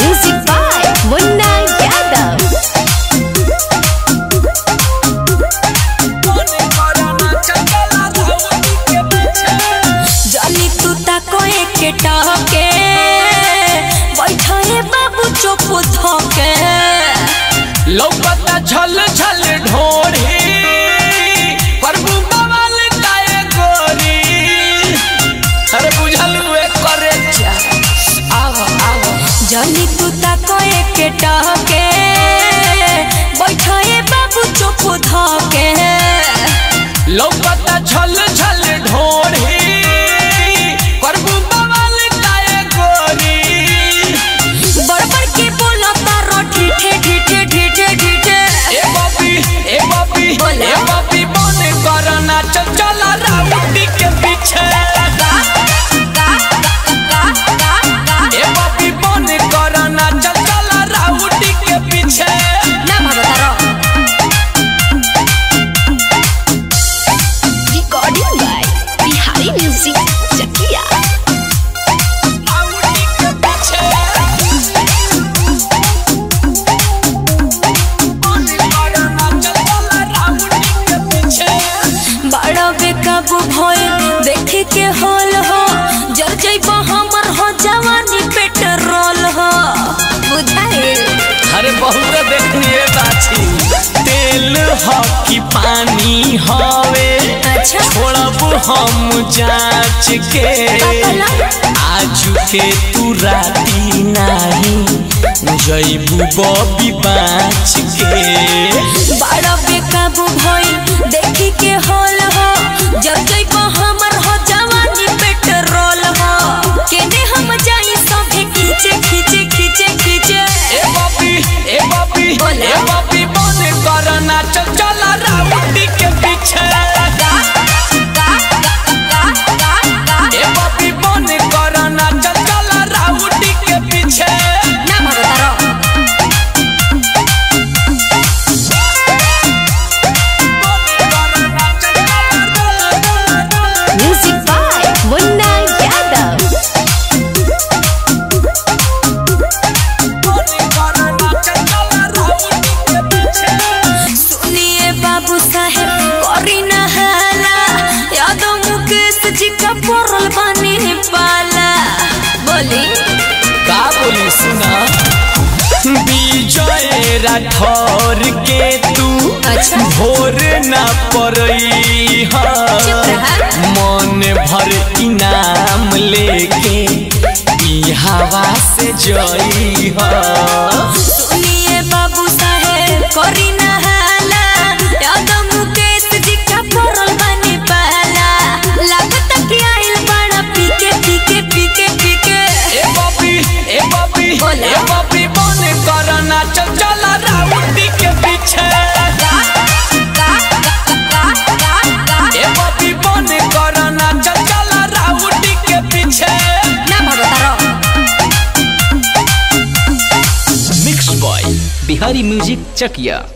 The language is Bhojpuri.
Music by Munna Yadav. जानी तू ताको एके टके बैठे बाबू चुप थके लौकता झल झल ढोरी प्रभु बवाल काए गोरी अरे बुझल हुए करे जा आओ आओ जानी तू ताको एके टके बैठे बाबू चुप थके लौकता झल झल ढोरी प्रभु बवाल काए गोरी बड़बड़ के बोलो तारो ठीठे ठीठे ठीठे ठीठे ए बापी ए बापी बोला। ए बापी बन करना चल चला राउडी के पीछे ए बापी बन करना चल चला राउडी के पीछे ना मारो तारो Recording by Bihari Music Chakia. Rowdy के पीछे बन करना चल चला राउडी के पीछे बड़ा बेकाबू भइल देखे के होल हो जर जइब हमर हो जवानी पेट्रोल हो बुझाइल अरे बहुत देखिए बाछी तेल ह कि पानी हवे अच्छा छोड़ब हम जांच के आजू के तू राती नाही जईबू बबी बाँच के बड़ा बेकाबू भइल देखे के होल हो जर जइब हमर हो जवानी पेट्रोल हो केने हम जाई सभे खींचे खींचे खींचे खींचे ए बापी ए बापी बोला। ए बापी बन करना चल चला राउडी के पीछे ए बापी बन करना चल चला राउडी के पीछे ना मारो तारो Music by Munna Yadav. सुनिए बाबू साहेब करी न हाला यादव मुकेश जी का पड़ल बानी पाला बोली का बोली सुना विजय राठौर के तू अच्छा। भोर न पड़ई चुप रहा। मन भर इनाम लेके ई हवा से जई सुनिए बाबू साहेब करी न हाला यादव मुकेश जी का पड़ल बानी पाला लागत कि आइल बड़ा पीके पीके पीके पीके ए बापी ए बापी बोला। ए बापी बन करना चल चला राउडी के पीछे ए बापी बन करना चल चला राउडी के पीछे ना मारो तारो mix by Bihari music Chakiya